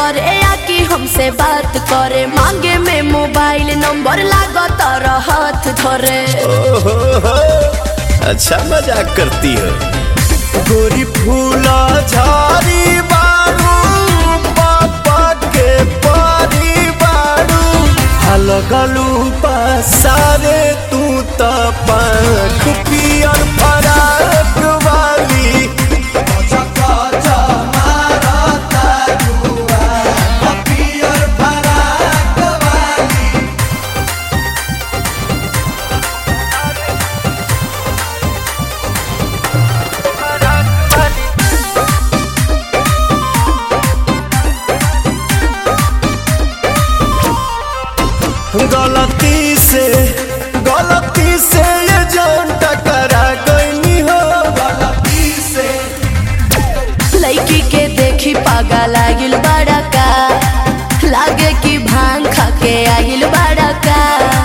करे या कि हमसे बात करे मांगे में मोबाइल नंबर लागत हाथ धरे ओहो हो, अच्छा मजाक करती हो गोरी फूला झाड़ी बारू पापा के पारी बारू हलगलू पसारे तू त पंख पियर फराक वाली गलती से गलती से ये जान टकरा गई हो गलती से लड़की के देखी पागा लागिल बड़ा का लागे कि भांग खा के आगिल बड़ा का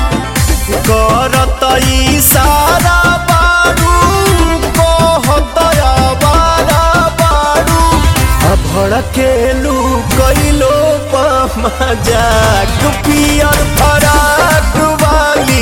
करत इशारा बारू कहत आवारा बारू आ भड़केलू कैलो मजाक पियर फराक वाली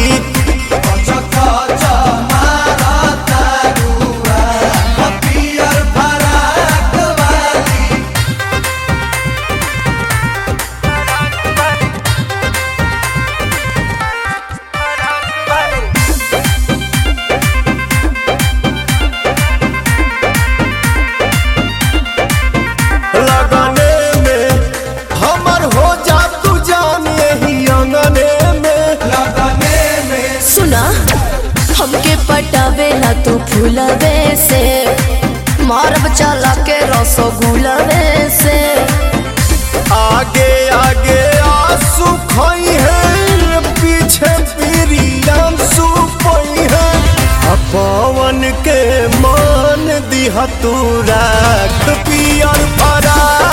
लगने में हमर हो जा तू जान यही अंगने में लगने में सुना हमके पटावेला तू फूलवे से मारब चला के रसगुलवे से आगे आगे आंसू खोई है पीछे पीरियम सुपई है आ पवन के मान दिहा तू राख पियर फरा